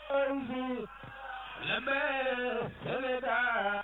أنزل لما سلدا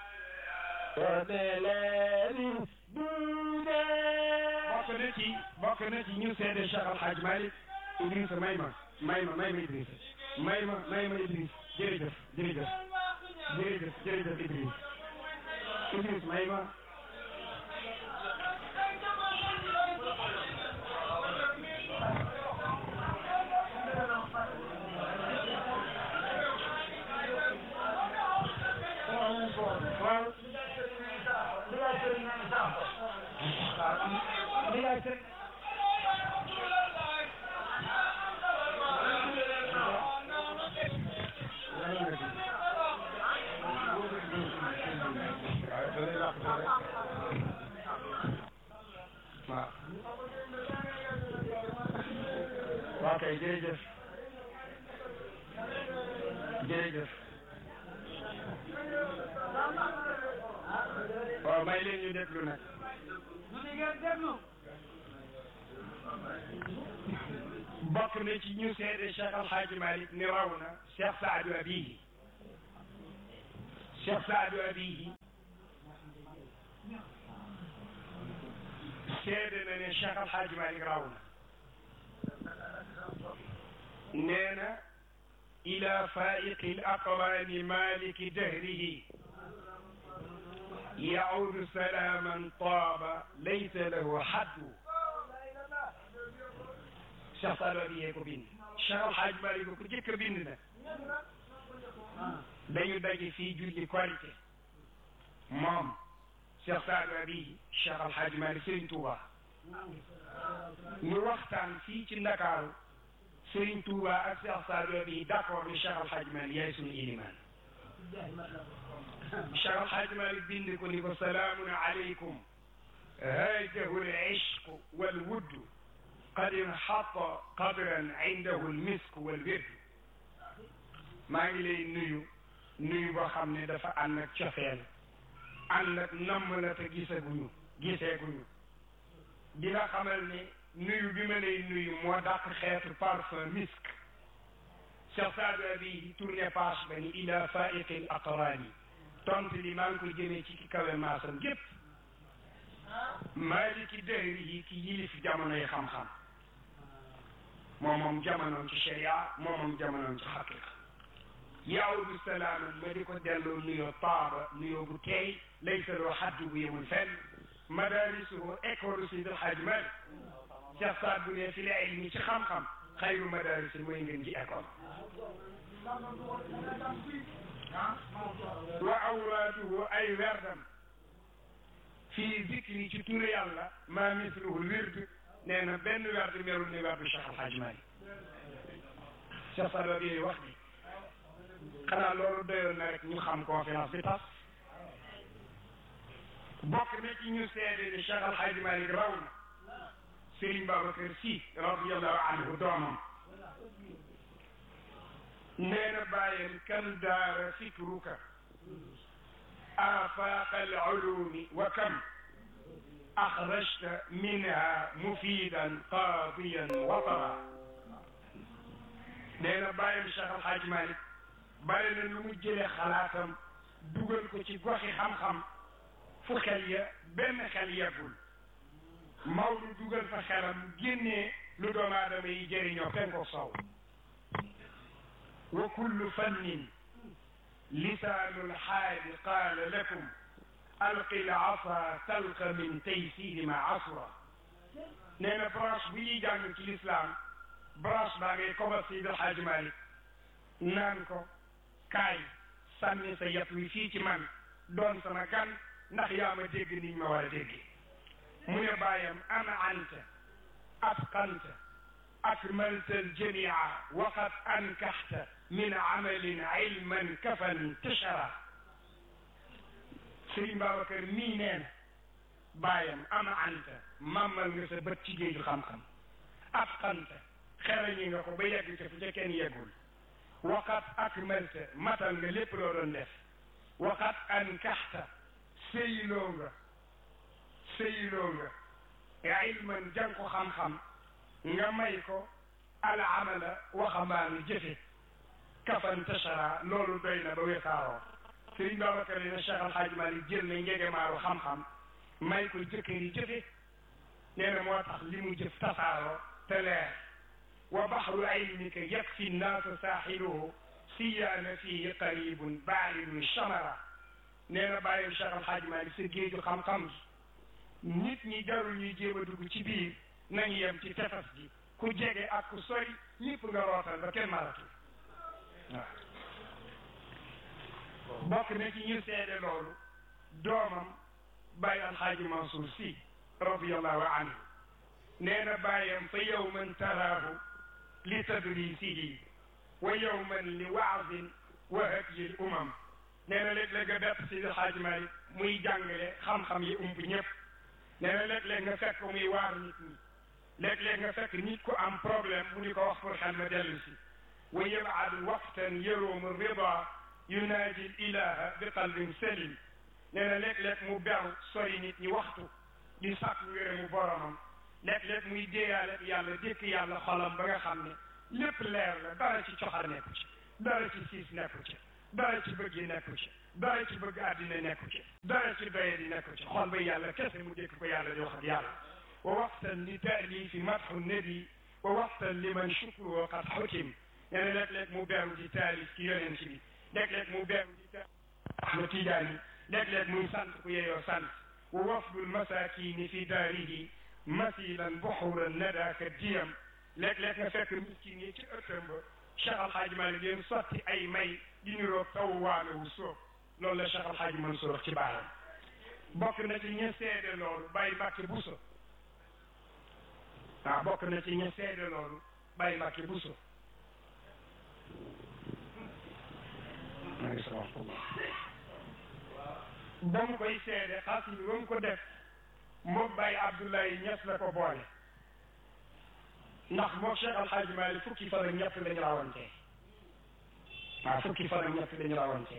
وملاني دودا bokk na ci bokk na ci ñu seede Cheikh Al Hadj Malick Idrissa may ma may ma may ma Idrissa may ma may ma Idriss jërëjëf jërëjëf jërëjëf jërëjëf Idriss Idriss may ma waaw waaw waaw kay jërëjëf jërëjëf waaw may leen ñu déglu nag bokk na ci ñu seede Cheikh Al Hadj Malick ni raw na Cheikh Saadu Abihi Cheikh Saadu Abihi seede na ne Cheikh Al Hadj Malick raw na nee na ila faiqi l aqrani maliki dahrihi yaudu salaman taaba laysa lahu haddu Cheikh Saadu Abihi ko bind Cheikh Al Hadj Malick ko jëkk a bind na dañu daje fii julli korite moom Cheikh Saadu Abihi Cheikh Al Hadj Malick Serigne Touba ñu waxtaan fii ci Ndakaaru Serigne Touba ak Cheikh Saadu Abihi d'accord ni Cheikh Al Hadj Malick yaay sunu ilimaan Cheikh Al Hadj Malick bind ko ni ko salaamun aleykum haajahu al-ishq wal wudd qad inxata qadran indahu al-misk wal wird maa ngi lay nuyu nuyu boo xam ne dafa ànd ak cofeel ànd ak namm la te gisaguñu giseeguñu di la xamal ne nuyu bi ma lay nuyu moo dàq xeetu parfum misk Cheikh Saadu Abihi tourné page ba ni ila faiqi l aqrani tontu li maa ngi koy jëmee ci ki kawe maasam gépp maliki dëhri yi ki yilif jamonoy xam-xam moo moom jamonoom ci sharia moo moom jamonoom ci xaqiqa yaawdu salaaman ma di ko delloo nuyoo taaba nuyoo bu teey laysa loo xaddu bu yemul fenn madarisuhu école Seydi El Hadji Malick Cheikh Saad bu ne fi la ilmi ci xam-xam xayru madarisi mooy ngeen ji école wa awraaduhu ay werdam fii zikri ci turu yàlla maa misluhu wird nee na benn werd merul ni werdu Cheikh Al Hadj Malick Cheikh Saad Abihi wax bi xanaa loolu doyoon na rek ñu xam conférence bi tas bokk na ci ñu seede ni Cheikh Al Hadj Malick raw na Serigne Babacar Sy radiallahu anhu doomam nee na bàyyam kan daara fikruka آفاق العلوم وكم أخرجت منها مفيدا قاضيا وطرا nee na bàyyam Cheikh Al Hadj Malick bàyyi na lu mu jëlee xalaatam dugal ko ci goxi xam-xam fu xel ya benn xel yeggul Maodo dugal fa xelam génnee lu doomu aadama yi jëriñoo penko sow wa kullu fannin lisaanu lxaali qaala lakum alqi lasa talqa min taysiri ma asra nee na branche bu ñuy jàng ci lislaam branche baa ngay koba Seydi El Hadji Malick naan ko kaay sànni sa yat wi fii ci man doon sama gan ndax yaa ma dégg niñ ma war a dégg mu ne bàyyam ana anta atqanta akmalta aljamia waqad ankaxta min amalin ilman kafan tashara Sëriñ Babacar mii nee na bàyyam ama anta màmmal nga sa bët ci géeju xam-xam atqanta xerañi nga ko ba yegg ca fu ca kenn yeggul waqat akmalta matal nga lépp loo doon def waqat ankaxta sëyloo nga sëyloo nga ilman jàng ko xam-xam nga may ko al amala waxambaanu jëfe kaf fantashara loolu doy na ba wesaaroo Sëriñ Babacar ne Cheikh Al Hadj Malick jël na njegemaaru xam-xam may ko jëkkër yi jëfe nee na moo tax li mu jëf tasaaroo te leer wa baxru ilmika yakfi nnaasa saaxiluhu siyaana fihi qaribun baarinun chamara nee na bàyyi Cheikh Al Hadj Malick sa géeju xam-xam gi nit ñi jarul ñuy jéem a dugg ci biir nañu yem ci tefes gi ku jege ak ku sori ñëpp nga rootal ba kenn maratul waaw bokk na ci ñu seede loolu doomam bàyyi alxaaji Mansour si radiallahu anhu nee na bàyyam fa yowman taraahu li tadrisihi wa yowman li waazin wa hadyi l umam nee na léeg-léeg nga bett si alxaaji Malik muy jàngale xam-xam yi ump ñëpp nee na léeg-léeg nga fekk muy waar nit ñi léeg-léeg nga fekk nit ku am problème mu di ko wax pour xel ma dellu si wa yabaadu waqtan yaroomu rida yunaaji l ilaha bi qalbin salim nee na léeg-léeg mu beru sori nit ñi waxtu di sàkk ngërëmu boromam léeg-léeg muy déeyaale yàlla dékk yàlla xolam ba nga xam ne lépp leer la dara ci coxar nekku ci dara ci siis nekku ci dara ci bëgg yi nekku ci dara ci bëgg àddina nekku ci dara ci doye di nekku ci xol ba yàlla kese mu dékk ko yàlla di wax ak yàlla wa waxtan li taalifi matxu nabi wa waxtan liman shukruhu qad xutim nee na léeg-léeg mu beru di taalif ci yonent bi léeg-léeg mu beru di taalif Ahmad Tijaani léeg-léeg muy sant ku yeyoo sant wa wafdul masakini fi daarihi masilan buxuran nadaka diyam léeg-léeg nga fekk miskin yi ci ëttam ba Cheikh Al Hadj Malick leen sotti ay may di niroog taw waame wu soob loolu la Cheikh Al Hadj Mansour wax ci baaxam bokk na ci ña seede loolu Baye Mbacke Bousso waaw bokk na ci ña seede loolu Baye Mbacke Bousso ba mu koy seede xas yi ba mu ko def moom Baye Abdoulaye Niass la ko boole ndax moom Cheikh Al Hadj Malick fukki fan ak ñett lañu rawante waaw fukki fan ak ñett lañu rawante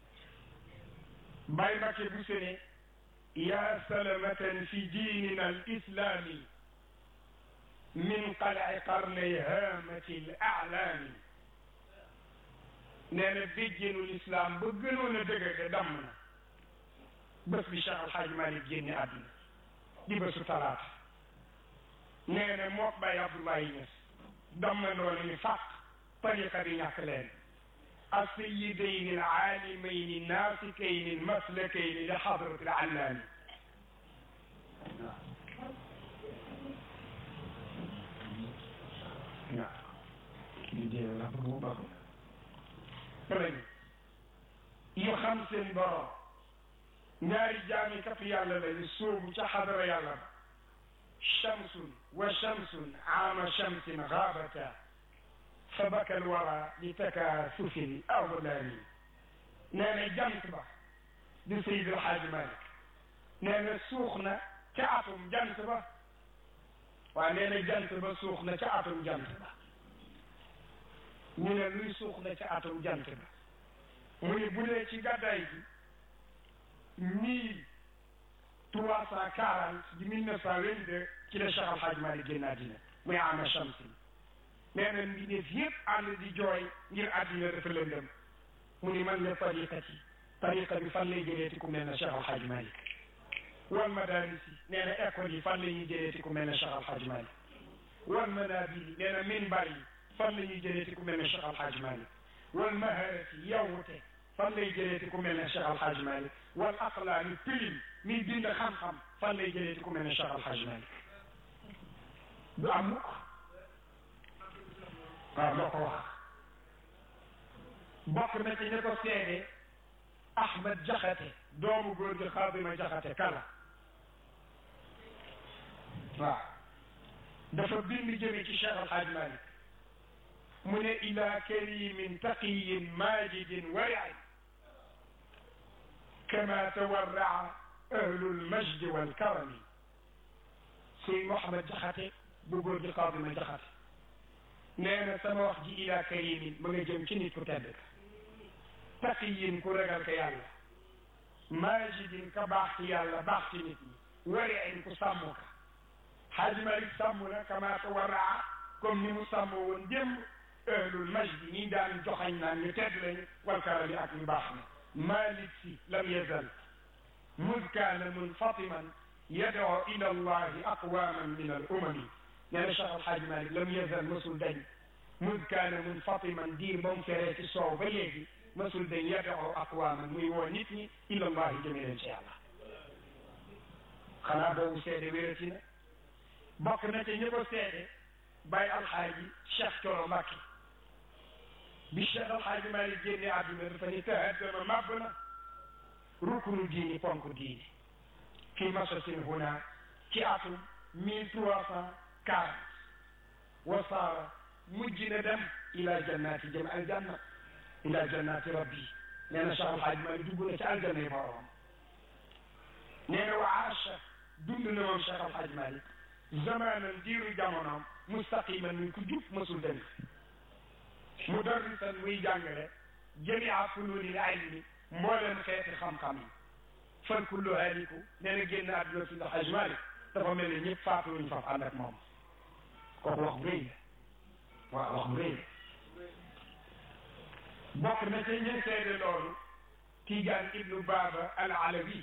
Baye Mbacke bu sene yaa salamatan fi diinina al islami min qalai qarnay haamati l aalaami nee na béjjéenul islam ba gënoon a dëgëge damm na bés bi Cheikh Al Hadj Malick génne àdduna di bésu talaata nee na mook Baye Abdoulaye Niass dammandoo ni fàq tariqa bi ñàkk leen السيدين العالمين الناسكين المسلكين لحضرة العلامي yu xam seen borom ñaari jaami kat yàlla lañu sóobu ca xadara yàlla ba shamsun wa shamsun aama shamsin gaabata fa baka alwara li takaasufi l awlaani nee na jant ba di Seydi El Hadji Malick nee na suux na ca atum jant ba waaye nee na jant ba suux na ca atum jant ba ñu ne luy suux na ca atum jant ba mu ne bu dee ci gàddaay gi mille trois cent quarante di mille neuf cent vingt-deux ci la Cheikh Al Hadji Malick génn àddina muy ama shamsin nee na mbindeef yëpp ànd di jooy ngir àddina dafa lëndëm mu ni man la tariqa ci tariqa bi fan lay jëleeti ku mel ne Cheikh Al Hadji Malick wal madaris yi nee na école yi fan la ñuy jëleeti ku mel ne Cheikh Al Hadji Malick wal manabir yi nee na minbar yi fan la ñuy jëleeti ku mel ne Cheikh Al Hadji Malick wal maharat yi yawwute fan lay jëleeti ku mel ne Cheikh Al Hadji Malick wal aqlaami pilim mi bind xam-xam fan lay jëleeti ku mel ne Cheikh Al Hadji Malick du am mukk waaw loo ko wax bokk na ci ñi ko seede Ahmed Jaxate doomu góor gi Xaadima Jaxate kala waaw dafa bind jëme ci Cheikh Al Hadj Malick mu ne ila karimin taqiyin majidin wariin kama tawarraa ahlul majdi wal karami Sëñ Mouhamed Jaxate bu góor gi Xaadima Jaxate nee na sama wax ji ila karimin ma nga jëm ci nit ku tedd taqiyin ku ragal ka yàlla majidin ka baax ci yàlla baax ci nit ñi wariin ku sàmm ka Xaaji Malik sàmm na kama tawarraa comme ni mu sàmm woon démb ahlul majdi ñi daan joxañ naan ñu tedd lañu wal karami ak ñu baax na malik si lam yazal mud kaana munfatiman yadoo ila allahi aqwaman min al umami nee na Cheikh Alhaji Malik lam yazal mësul dañ mud kaana munfatiman diir ba mu feree ci soow ba léegi mësul dañ yadoo aqwaman muy woo nit ñi ila allahi jëme leen ci yàlla xanaa boobu seede wérati na bokk na ca ñi ko seede bàyyi alxaaji Cheikh Coro Mbacke bi Cheikh alxaaji Malik génne àdduna dafa ni tahaddama màbb na rukunu diini ponk diini fii masasin huna ci atum mille trois cent quarante wasaara mujj na dem ila jannati jëm aljanna ila jannati rabbi nee na Cheikh alxaaji Malik dugg na ci aljanna yi boroom nee na wa aasha dund na moom Cheikh alxaaji Malik zamanan diiru jamonoom mustaqiman muy ku jub mësul dem mudarrisan muy jàngale jamia fununil ilmi mbooleem xeeti xam-xam yi fan kullu haliku nee na génn àdduna fi Haj Malik dafa mel ni ñëpp faatu luñ faf ànd ak moom kooku wax bu rëy la waaw wax bu rëy la bokk na ca ñi seede loolu Tiijaan ibnu Baaba al Alawi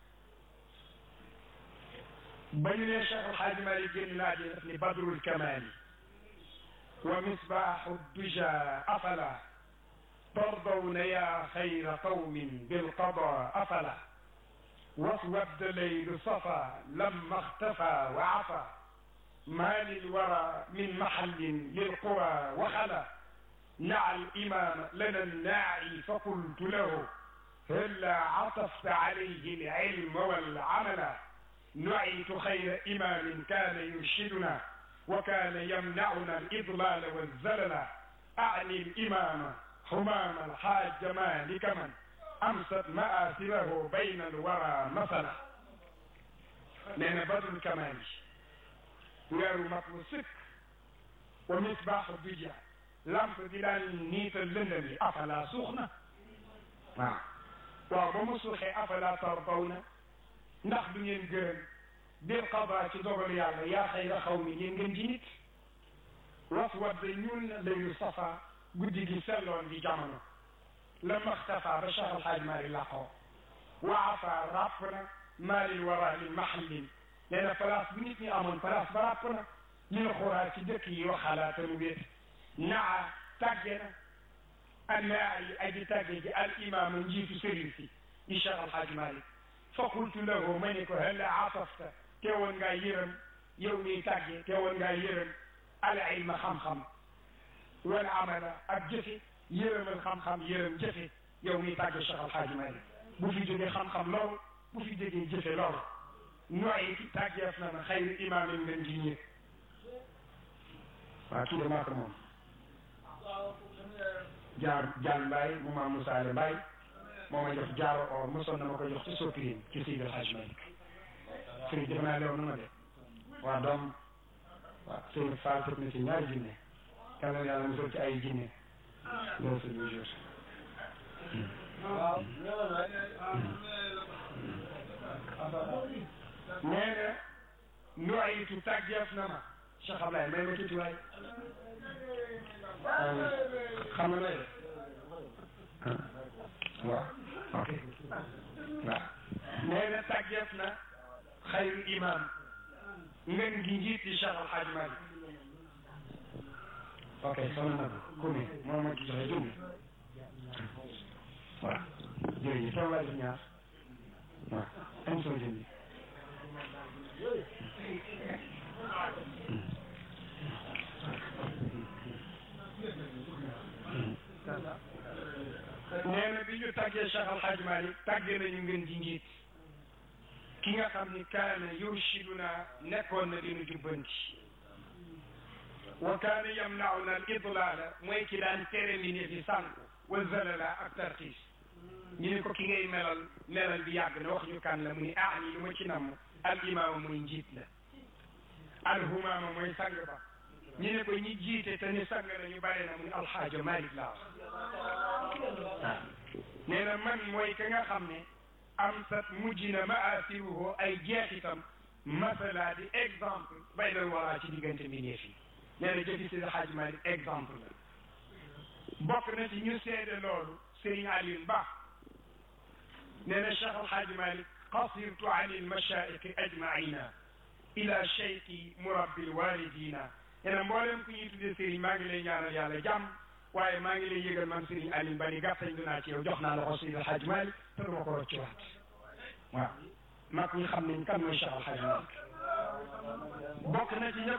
ba ñu ne Cheikh Alhaaj Malik génn laa di def ni badrul kamaali wa misbaaxu duja afala tardawna ya xayra qawmin bilqada afala waswadda leylu safa lamma اختفى وعفى ما للورى من محل للقرى وخلا نعى الإمام لنا الناعي فقلت له هلا عطفت عليه العلم والعمل نعيت خير إمام كان يرشدنا وكان يمنعنا الإضلال والزلل أعني الإمام حمام الحاج مالك من أمست مآثره بين الورى مثلا لأن بدر الكمال weeru mat lu sëkk wa misbaaxu duja lamp di daan niital lëndëm yi afala suux na waaw waaw ba mu suuxee afala tardaw na ndax du ngeen gërëm bil qada ci dogal yàlla yaa xayra xaw mi yéen ngeen ji nit was wadde ñuul na laylu safa guddi gi selloon di jamono la maxtafa ba Cheikh Alhaaj Maari laqoo wa afa ràpp na maalil wara li mahallin nee na place bu nit ñi amoon place ba ràpp na ñu ne xuraa ci dëkk yi waxalaa te mu wéet naa tàgge na annaa yi aji tàgge ji al imaama njiitu sëriñ si di Cheikh Alhaaj Malik fa qultu lahu ma ne ko hal atafta teewoon ngaa yërëm yow miy tàgge teewoon ngaa yërëm al ilma xam-xam wal amala ak jëfe yërëmal xam-xam yërëm jëfe yow miy tàgge Cheikh Alhaaj Malik bu fi jógee xam-xam lool bu fi jógee jëfe lool nooy tàggeef na na xayru imaamin ngeen ji ñëpp waaw kii de maa ko moom jaar jaan mbaay mu maam Musaale mbaay moo ma jox jaaro or mosoon na ma ko jox ci soppiin ci Seydi El Hadj Malick sëriñ defe naa leew na ma de waa doom waaw sëriñ Fall tëb na ci ñaari jinne yàlla na yàlla musal ci ay jinne loolu c'est le jour nee na nuwayitu tàggeef na ma Cheikh Ablaye may ma tuuti waay xam nga may de waaw ok waaw nee na tàggeef na xayru imam ngeen gi njiit di Cheikh Alhaaj Malik ok soxna na ko kumi moom ma ci joxe junni waaw jërëjëf toog waay ñaar waaw am soo jëndi nee na bi ñu tàggee Cheikh Alhaaj Malik tàggee nañu ngeen ji njiit ki nga xam ni kaana yurshiduna nekkoon na dinu jubbanti wa kaana yamnauna al idlaala mooy ki daan tere mi ne fi sànku wa zalala ak tarxiis ñu ne ko ki ngay melal melal bi yàgg na wax ñu kan la mu ni ah ni lu ma ci namm al imaama mooy njiit la al humaama mooy sang ba ñu ne ko ñi jiite te ni sang la ñu bare na mu ni alxaajo Malik laa wax nee na man mooy ka nga xam ne am sat mujj na maasiruhu ay jeexitam masala di exemple bay doon waraa ci diggante mbindeef yi nee na jëfi si Alxaaji Malik exemple la bokk na ci ñu seede loolu Serigne Alioune Ba nee na Cheikh Alhaji Malick qasirtu an ilmashaaiqi ajmaina ila cheikhi murabbi lwalidina nee na mboolem ku ñuy tuddee Serigne maa ngi lay ñaanal yàlla jàmm waaye maa ngi lay yëgal man Serigne Alioune Ba ni gàttañ du naa ci yow jox naa la ko Seydi Alhaji Malick te duma ko rocci waat waaw mag ñi xam nañ kan mooy Cheikh Alhaji Malick bokk na ci ña